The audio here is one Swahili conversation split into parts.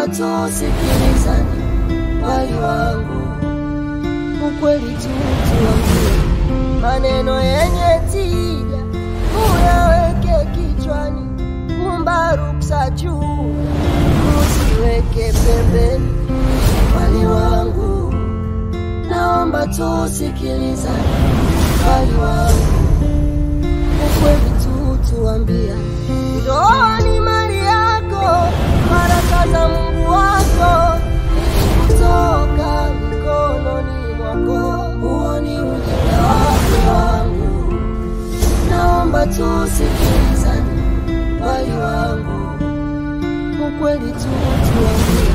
naomba tusikilizane, wali wangu, ukweli tu tuambie, maneno yenye tija uyaweke kichwani, kumba ruksa juu, usiweke pembeni, wali wangu, naomba tusikilizane, wali wangu, ukweli tu tuambia, ndoa ni mali yako, baraka za Mungu wako kutoka mikononi mwako, huo ni ujinga wake wangu, naomba tusikilizane, wali wangu, ukweli tu tuambie,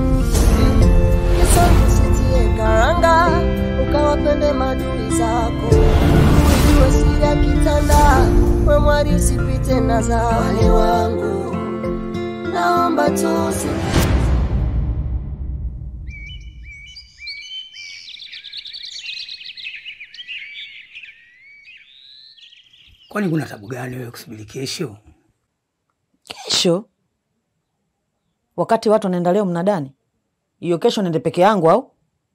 Yesu usitie karanga, ukawapende madui zako, ujue siri ya kitanda, we mwari usipite na za wali wangu, naomba tusikilizane Kwani kuna tabu gani wewe kusubiri kesho? Kesho wakati watu wanaenda leo mnadani, hiyo kesho nende peke yangu au?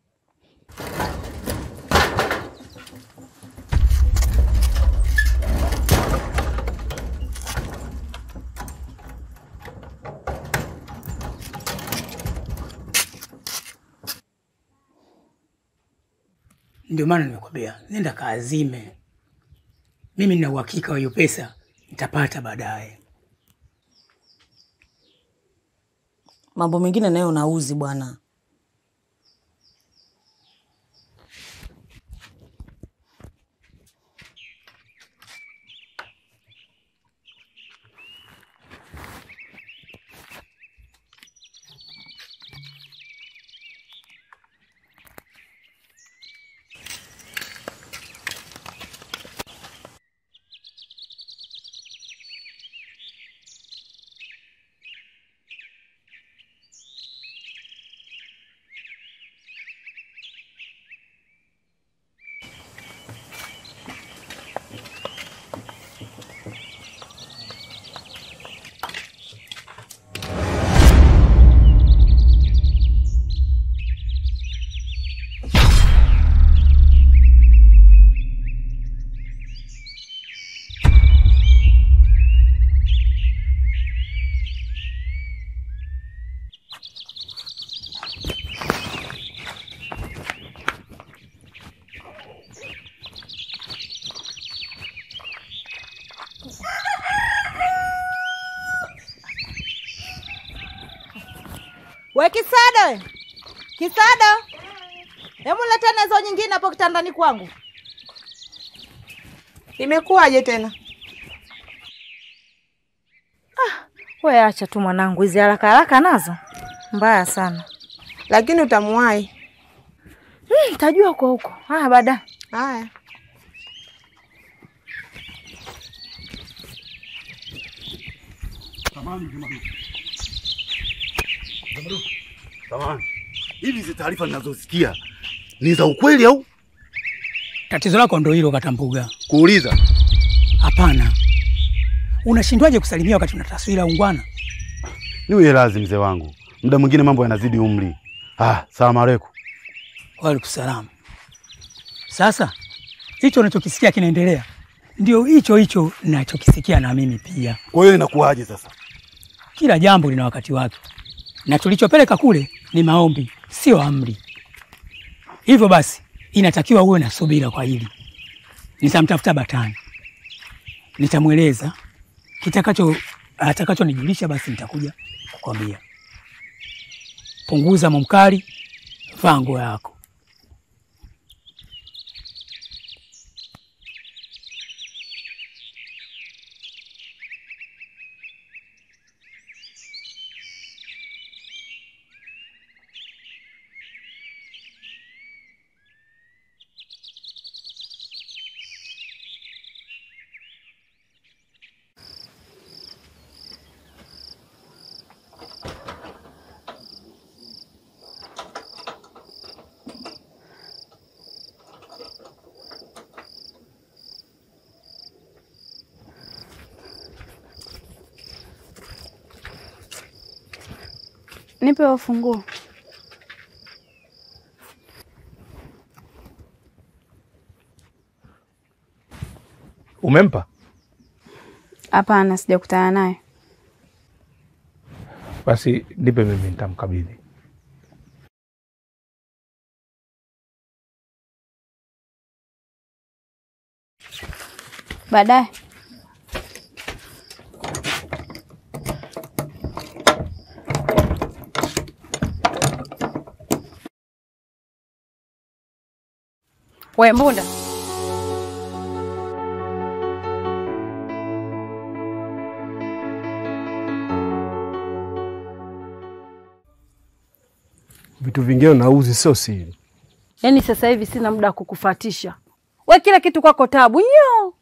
Ndio maana nimekwambia nenda kaazime. Mimi nina uhakika wa hiyo pesa nitapata baadaye. Mambo mengine nayo nauzi bwana. We Kisado, we. Kisado, hebu letena hizo nyingine hapo kitandani kwangu. Imekuwaje tena? We acha tu mwanangu, hizi haraka haraka nazo mbaya sana. Lakini utamuwahi. Hmm, tajua huko huko. Haya baadaye. Haya. Samahani. Hivi hizi taarifa ninazosikia ni za ukweli au Tatizo lako ndo hilo Katambuga. kuuliza? Hapana, unashindwaje kusalimia wakati una taswira ya ungwana? Niwe radhi mzee wangu, muda mwingine mambo yanazidi umri. Ah, salamu aleikum. Waalaikumsalam. Sasa hicho unachokisikia kinaendelea, ndio hicho hicho nachokisikia na mimi pia. Kwa hiyo inakuwaje sasa? Kila jambo lina wakati wake, na tulichopeleka kule ni maombi, sio amri. Hivyo basi, inatakiwa uwe na subira kwa hili. Nitamtafuta Batani, nitamweleza kitakacho atakachonijulisha, basi nitakuja kukwambia. Punguza mumkari, vaa nguo yako. Nipe huo funguo. Umempa? Hapana, sijakutana naye. Basi nipe mimi, nitamkabidhi. Baadaye We Mbunda, Vitu vingine nauzi sio siri. yaani sasa hivi sina muda wa kukufatisha we, kila kitu kwako tabu nyo.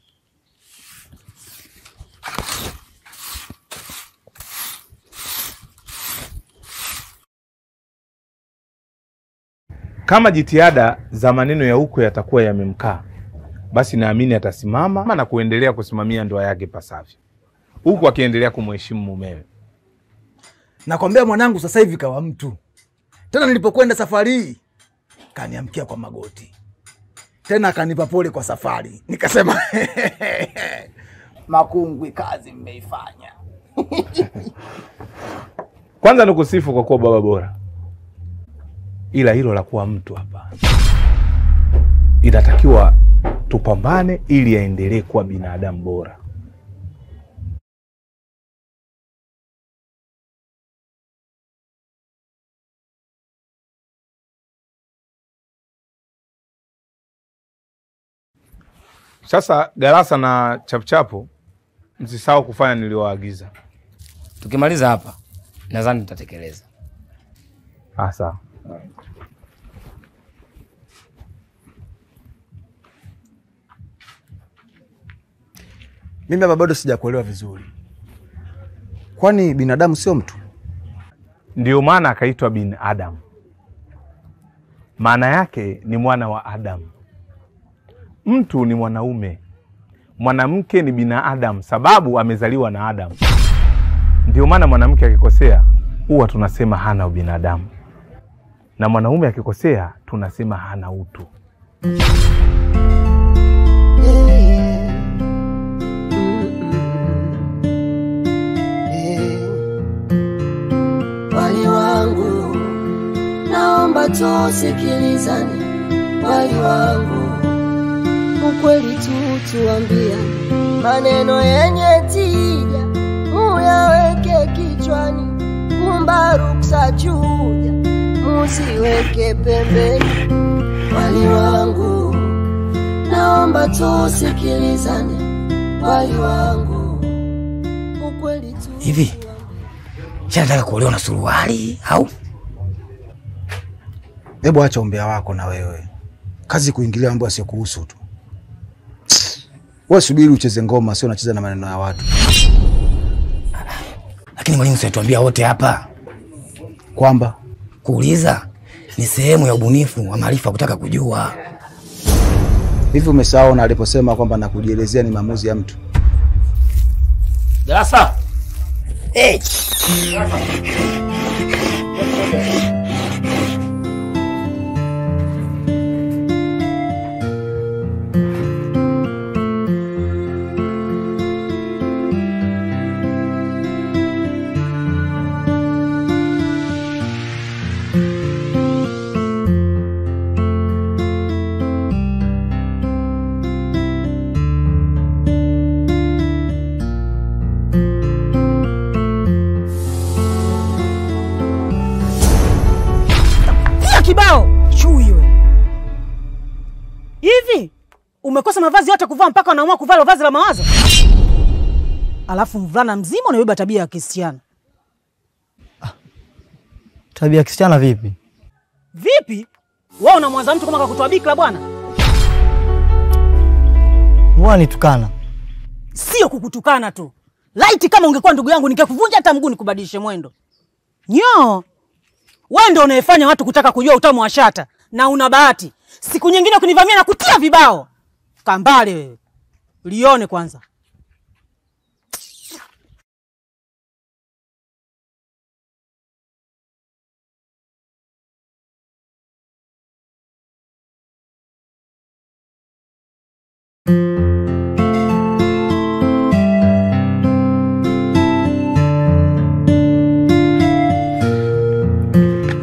Kama jitihada za maneno ya huko yatakuwa yamemkaa, basi naamini atasimama na kuendelea kusimamia ndoa yake pasavyo, huku akiendelea kumheshimu mumewe. Nakwambia mwanangu, sasa hivi kawa mtu tena. Nilipokwenda safari hii kaniamkia kwa magoti, tena akanipa pole kwa safari. Nikasema Makungwi, kazi mmeifanya. Kwanza nikusifu kwa kuwa baba bora, ila hilo la kuwa mtu hapa, inatakiwa tupambane ili aendelee kuwa binadamu bora. Sasa Galasa na Chapuchapu, msisahau kufanya niliwaagiza. Tukimaliza hapa nadhani tutatekeleza. Ah, sawa. Mimi hapa bado sijakuelewa vizuri, kwani binadamu sio mtu? Ndio maana akaitwa bin Adam, maana yake ni mwana wa Adamu. Mtu ni mwanaume, mwanamke ni binadamu, sababu amezaliwa na Adamu. Ndio maana mwanamke akikosea huwa tunasema hana ubinadamu, na mwanaume akikosea tunasema hana utu. Wali wangu, naomba tusikilizane. Wali wangu, ukweli tu tuambia, maneno yenye tija muyaweke kichwani, kumba ruksa chuja musiweke pembeni. Wali wangu, naomba tusikilizane. Wali wangu, ukweli tu Hivi shanataka kuolewa na suruali au? Hebu acha umbea wako na wewe, kazi kuingilia mambo yasiyokuhusu tu. Wewe subiri ucheze ngoma, sio unacheza na maneno ya watu. Lakini mwalimu, siatuambia wote hapa kwamba kuuliza ni sehemu ya ubunifu wa maarifa, kutaka kujua. Hivi umesahau na aliposema kwamba na kujielezea ni maamuzi ya mtu? Darasa hey. Pia kibao chui we. Hivi umekosa mavazi yote kuvaa mpaka unaamua kuvaa vazi la mawazo? Alafu mvulana mzima unabeba tabia ya kisichana. Tabia ya kisichana vipi? Vipi? Wewe unamwanza mtu kama kakutoa bikira bwana? Mbona nitukana? Sio kukutukana tu. Laiti kama ungekuwa ndugu yangu ningekuvunja hata mguu nikubadilishe mwendo. Nyo. Wewe ndio unayefanya watu kutaka kujua utamu wa shata na una bahati. Siku nyingine kunivamia na kutia vibao. Kambale wewe. Lione kwanza.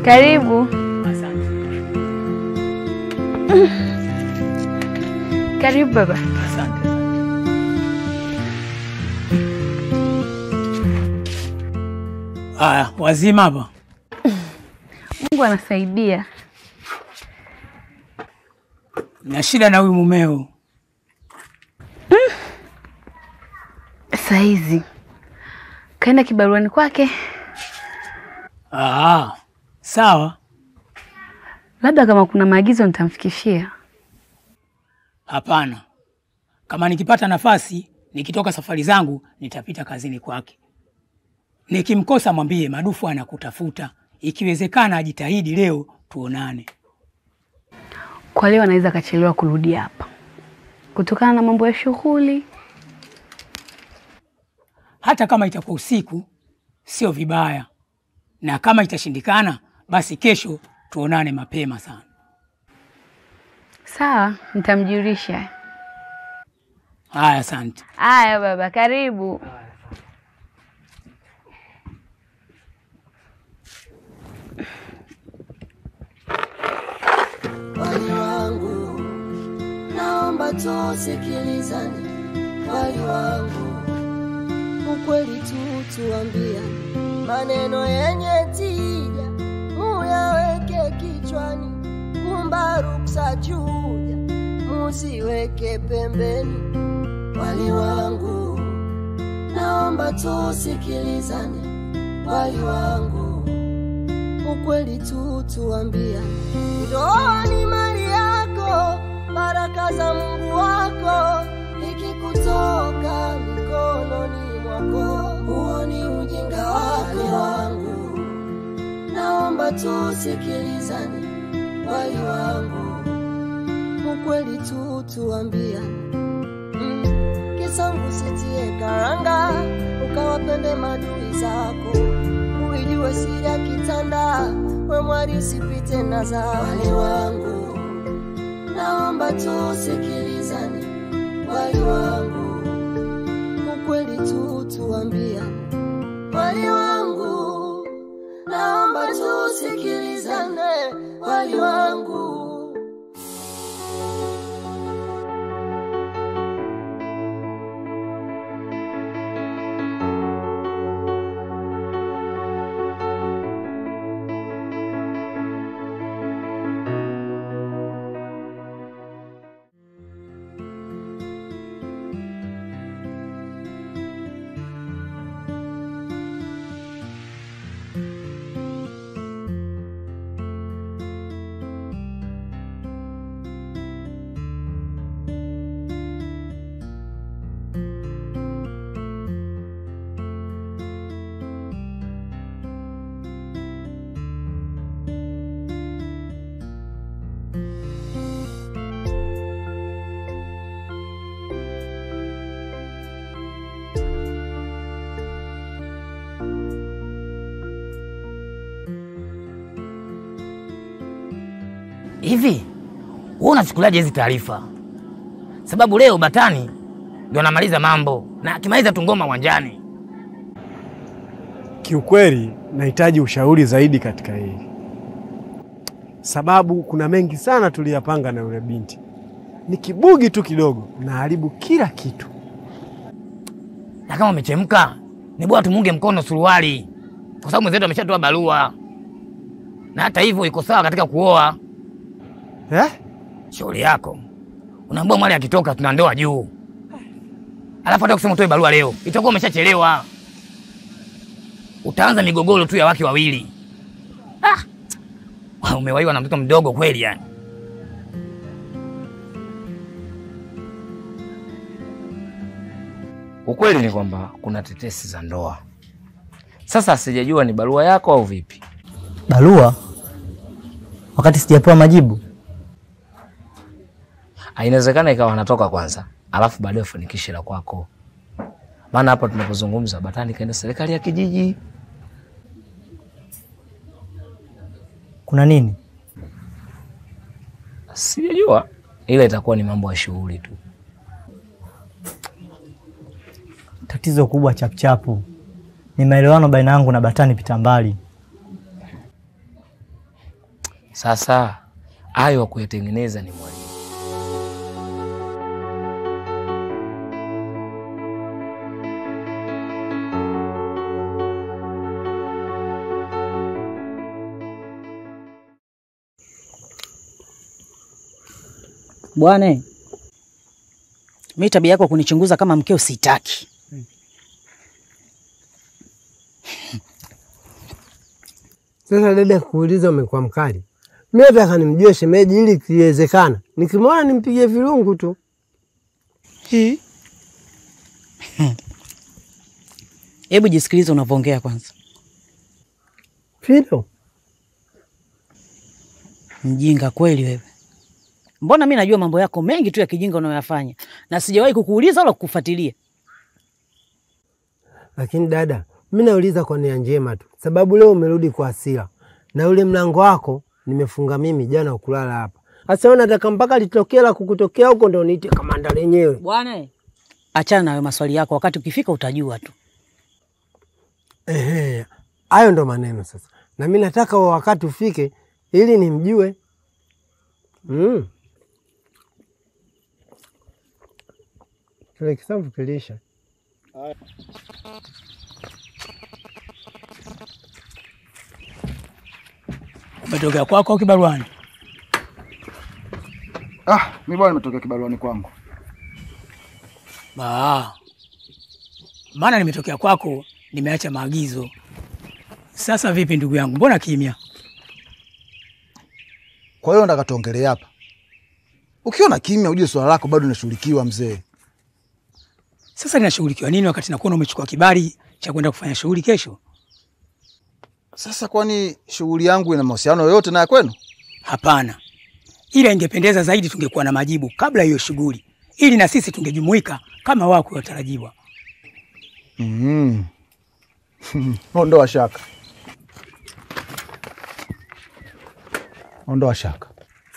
Karibu. Karibu baba. Aya, wazima hapa. Mungu anasaidia. Na shida na huyu mumeo. Saizi kaenda kibaruani kwake, Ah, sawa. labda kama kuna maagizo nitamfikishia. Hapana, kama nikipata nafasi nikitoka safari zangu nitapita kazini kwake. Nikimkosa mwambie Madufu anakutafuta, ikiwezekana ajitahidi leo tuonane. Kwa leo anaweza akachelewa kurudi hapa kutokana na mambo ya shughuli. Hata kama itakuwa usiku, sio vibaya, na kama itashindikana, basi kesho tuonane mapema sana. Sawa, nitamjulisha. Haya, asante. Haya baba, karibu. wali wangu, naomba tusikilizane, wali wangu, ukweli tu tuambiane, maneno yenye tija muyaweke kichwani, kumba ruksa chuja muziweke pembeni, wali wangu, naomba tusikilizane, wali wangu ukweli tu tuambiane, ndoa ni mali yako, baraka za Mungu wako, ikikutoka mikononi mwako, huo ni ujinga wako wangu. Naomba tusikilizane, wali wangu, ukweli tu tuambiane mm. Kisangu sitie karanga, ukawapende madui zako uijue siri ya kitanda, we mwari usipite na za wale wangu. Naomba tusikilizane, wali wangu, ukweli tu tuambiane, wali wangu. Naomba tusikilizane, wali wangu. Hivi wewe unachukuliaje hizi taarifa? Sababu leo Batani ndio anamaliza mambo na akimaliza tu ngoma uwanjani. Kiukweli nahitaji ushauri zaidi katika hili, sababu kuna mengi sana tuliyapanga na yule binti. Ni kibugi tu kidogo naharibu kila kitu. Na kama umechemka, ni bora tumuunge mkono suruali, kwa sababu mwenzetu ameshatoa barua, na hata hivyo iko sawa katika kuoa. Eh? Shauri yako. Unaambia mwali akitoka tuna ndoa juu, alafu hata kusema utoe barua leo itakuwa umeshachelewa. Utaanza migogoro tu ya wake wawili. Ah, umewaiwa na mtoto mdogo kweli yani. Ukweli ni kwamba kuna tetesi za ndoa. Sasa sijajua ni barua yako au vipi. Barua wakati sijapewa majibu. Ah, Inawezekana ikawa anatoka kwanza, alafu baadaye ufanikishe la kwako. Maana hapa tunapozungumza Batani kaenda serikali ya kijiji. Kuna nini? Sijajua, ila itakuwa ni mambo ya shughuli tu. Tatizo kubwa chapchapu ni maelewano baina yangu na Batani pita mbali. Sasa hayo wa kuyatengeneza ni mwalimu. Bwana, mi tabia yako kunichunguza kama mkeo sitaki. Sasa dada, kuuliza umekuwa mkali. Mi nataka nimjue shemeji ili ikiwezekana nikimwona nimpige virungu tu. Hii. Hebu jisikilize unavyoongea kwanza. Fido, Mjinga kweli wewe. Mbona mi najua mambo yako mengi tu ya kijinga unayoyafanya na sijawahi kukuuliza wala kukufuatilia. lakini dada, mi nauliza kwa nia njema tu, sababu leo umerudi kwa hasira na ule mlango wako nimefunga mimi jana ukulala hapa. Sasa wewe nataka mpaka litokea la kukutokea huko ndo niite kamanda lenyewe. Bwana, achana na hayo maswali yako, wakati ukifika utajua tu. Ehe, hayo ndo maneno sasa, na mi nataka huo wakati ufike ili nimjue. Mm. Kile kisamvu kilisha. Umetokea kwako au kibaruani? Ah, mi bwana nimetokea kibaruani kwangu. Ba. Maana nimetokea kwako, nimeacha maagizo. Sasa vipi ndugu yangu, mbona kimya? Kwa hiyo nataka tuongelee hapa. Ukiona kimya, ujue swala lako bado linashughulikiwa mzee. Sasa linashughulikiwa nini wakati nakuona umechukua kibali cha kwenda kufanya shughuli kesho? Sasa kwani shughuli yangu ina mahusiano yoyote na ya kwenu? Hapana, ila ingependeza zaidi tungekuwa na majibu kabla hiyo shughuli, ili na sisi tungejumuika kama wako watarajiwa. Mm. Ondoa shaka, ondoa shaka.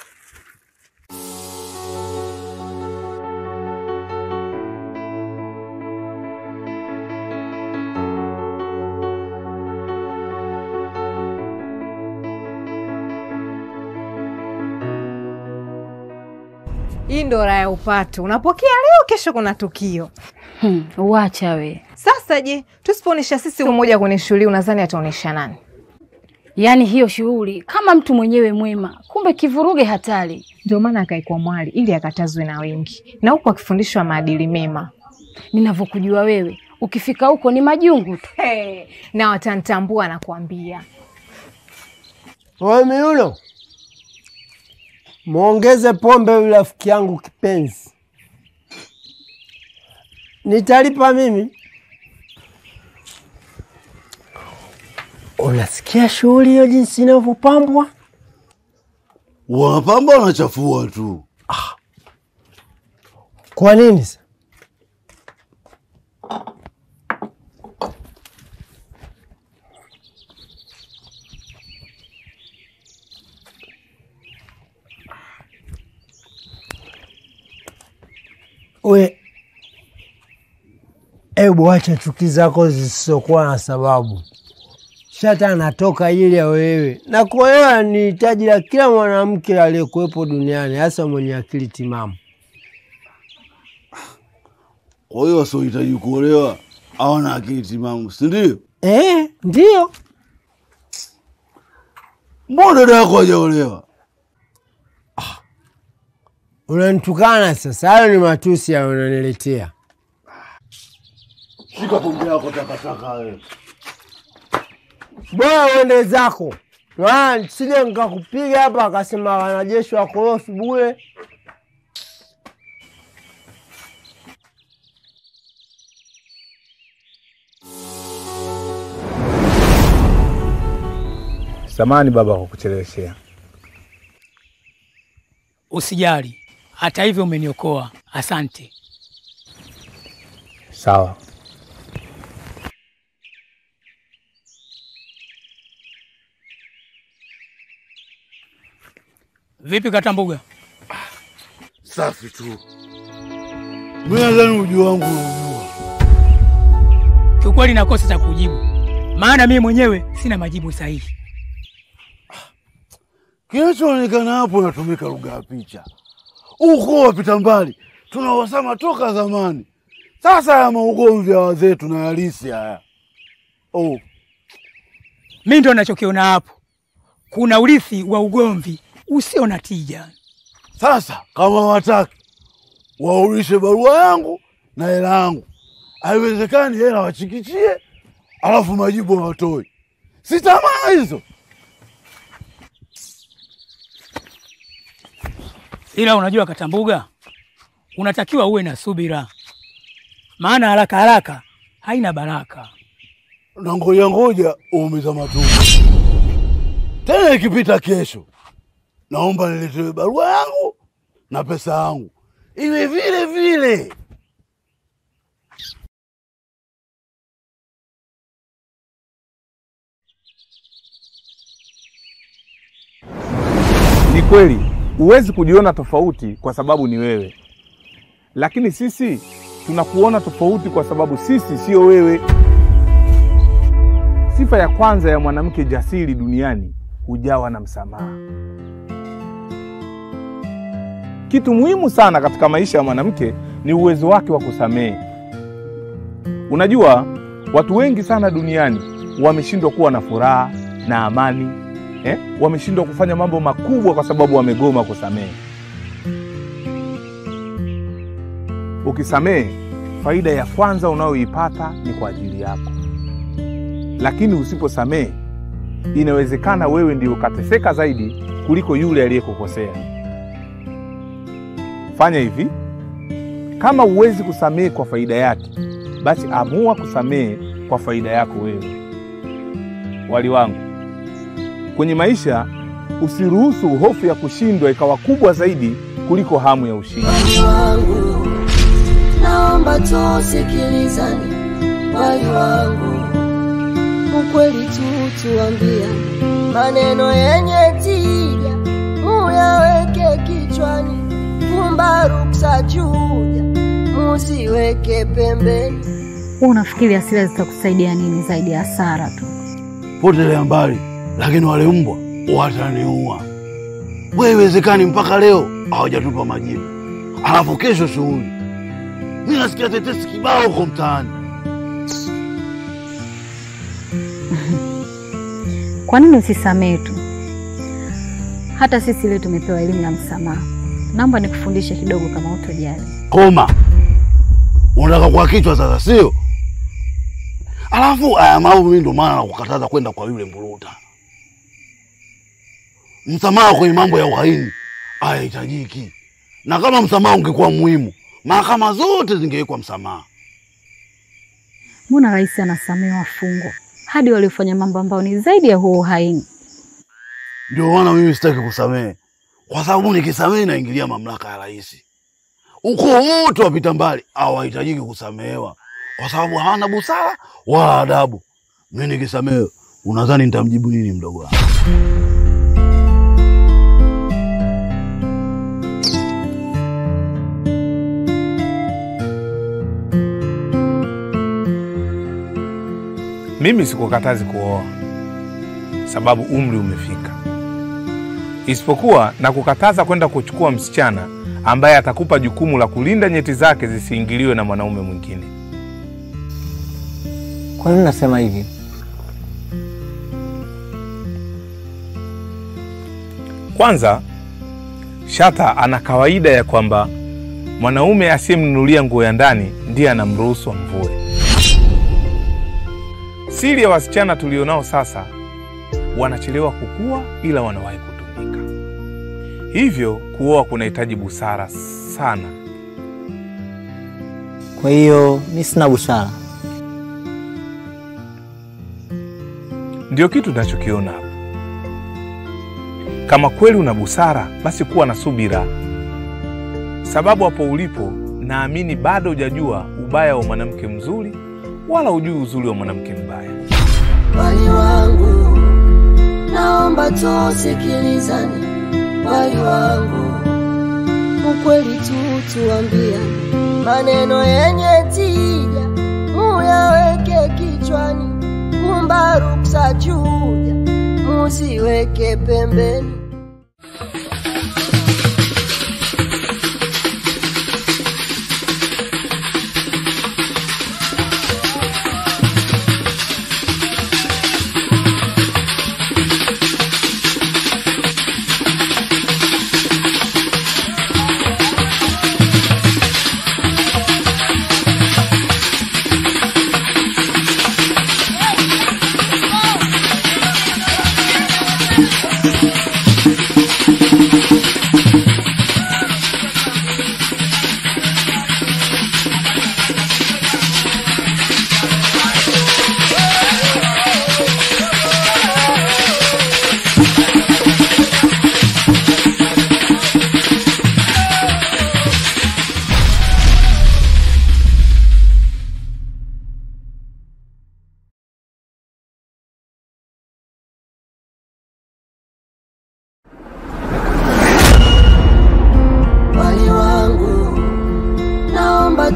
Hii ndo raha ya upato. Unapokea leo, kesho kuna tukio. Hmm, wacha we. Sasa je, tusipoonyesha sisi umoja kwenye shughuli, unadhani ataonyesha nani? Yaani hiyo shughuli kama mtu mwenyewe mwema, kumbe kivuruge hatari. Ndio maana akaekwa mwali ili akatazwe na wengi, na huku akifundishwa maadili mema. Ninavyokujua wewe, ukifika huko ni majungu tu. Hey, na watanitambua nakwambia. Wewe Miuno, mwongeze pombe yule rafiki yangu kipenzi. Nitalipa mimi. Unasikia shughuli hiyo jinsi inavyopambwa? Wanapamba wanachafua tu. Kwa nini sasa? We, ebu acha chuki zako zisizokuwa na sababu. Shata anatoka ili ya wewe, na kuolewa ni hitaji la kila mwanamke aliyekuwepo duniani, hasa mwenye akili timamu. Kwa hiyo wasiohitaji kuolewa hawana akili timamu, si ndio? Eh, ndio. Mbona dada yako hajaolewa? Unanitukana sasa, hayo ni matusi ya unaniletea. Shika pombe yako takataka wewe. Bora uende zako, maana sije nikakupiga hapa akasema wanajeshi wakorofi bure. Samani baba kwa kucheleweshea. Usijali, hata hivyo umeniokoa, asante. Sawa. Vipi Katambuga? Safi tu. Mimi nadhani ujio wangu unajua. Kiukweli nakosa cha kujibu, maana mimi mwenyewe sina majibu sahihi. Kinachoonekana hapo natumika lugha ya picha. Uko wapita mbali tunawasama toka zamani. Sasa ya maugomvi ya wazee tunayalisi haya. Oh. Mi ndo nachokiona hapo, kuna urithi wa ugomvi usio na tija. Sasa kama wataki waulishe barua yangu na hela yangu, haiwezekani hela wachikichie alafu majibu hawatoi. Si tamaa hizo. Ila unajua Katambuga, unatakiwa uwe na subira, maana haraka haraka haina baraka. Na ngoja ngoja uumiza matumbo. Tena ikipita kesho, naomba niletewe barua yangu na pesa yangu iwe vile vile. Ni kweli huwezi kujiona tofauti kwa sababu ni wewe, lakini sisi tunakuona tofauti kwa sababu sisi sio wewe. Sifa ya kwanza ya mwanamke jasiri duniani hujawa na msamaha. Kitu muhimu sana katika maisha ya mwanamke ni uwezo wake wa kusamehe. Unajua, watu wengi sana duniani wameshindwa kuwa na furaha na amani eh? Wameshindwa kufanya mambo makubwa kwa sababu wamegoma kusamehe. Ukisamehe, faida ya kwanza unayoipata ni kwa ajili yako, lakini usiposamehe, inawezekana wewe ndio ukateseka zaidi kuliko yule aliyekukosea. Fanya hivi, kama huwezi kusamehe kwa faida yake, basi amua kusamehe kwa faida yako wewe. Wali wangu, kwenye maisha usiruhusu hofu ya kushindwa ikawa kubwa zaidi kuliko hamu ya ushindi. Wali wangu, naomba tusikilizane. Wali wangu, ukweli tu tuambia, maneno yenye tija muyaweke kichwani, fumba ruksa juja musiweke pembeni. Wewe unafikiri hasira zitakusaidia nini zaidi ya hasara tu? Potelea mbali, lakini wale mbwa wataniua. Wewe iwezekani mpaka leo hawajatupa majibu, alafu kesho shughuli. Mi nasikia tetesi kibao huko mtaani. Kwa nini usisamehe tu? Hata sisi leo tumepewa elimu ya msamaha. Naomba nikufundishe kidogo kama utojali. Koma, unataka kwa kichwa sasa, sio? Alafu haya mambo mimi ndo maana nakukataza kwenda kwa yule mburuta. Msamaha kwenye mambo ya uhaini hayahitajiki, na kama msamaha ungekuwa muhimu, mahakama zote zingewekwa msamaha. Mbona rais anasamehe wafungwa hadi waliofanya mambo ambayo ni zaidi ya huo uhaini? Ndio maana mimi sitaki kusamehe, kwa sababu nikisamehe naingilia mamlaka ya rais. Ukoo wote wapita mbali hawahitajiki kusamehewa, kwa sababu hawana busara wala adabu. Mimi nikisamehe, unadhani nitamjibu nini mdogo wangu? Mimi sikukatazi kuoa sababu umri umefika, isipokuwa na kukataza kwenda kuchukua msichana ambaye atakupa jukumu la kulinda nyeti zake zisiingiliwe na mwanaume mwingine. Kwa nini nasema hivi? Kwanza, Shata ana kawaida ya kwamba mwanaume asiyemnunulia nguo ya ndani ndiye anamruhusu amvue. Siri ya wasichana tulionao sasa, wanachelewa kukua, ila wanawahi kutumika. Hivyo kuoa kunahitaji busara sana. Kwa hiyo mi sina busara. Ndio kitu tunachokiona hapa. Kama kweli una busara, basi kuwa na subira, sababu hapo ulipo, naamini bado hujajua ubaya wa mwanamke mzuri, wala hujui uzuri wa mwanamke mbaya. Wali wangu, naomba tusikilizane. Wali wangu, ukweli tu tuambia, maneno yenye tija muyaweke kichwani, fumba ruksa juja musiweke pembeni.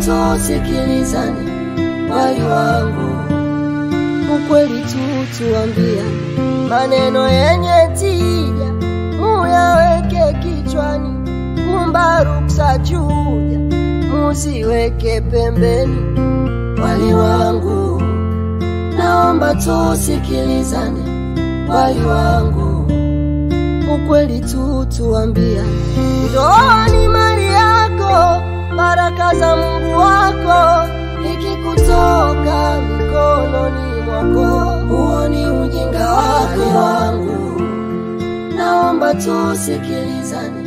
tusikilizane, wali wangu, ukweli tu tuambia, maneno yenye tija muyaweke kichwani, kumba ruksa chuja musiweke pembeni, wali wangu, naomba tusikilizane, wali wangu, ukweli tu tuambia, ndoa ni mali yako, baraka za Mungu wako, ikikutoka mikononi mwako, huo ni ujinga wako wangu, naomba tusikilizane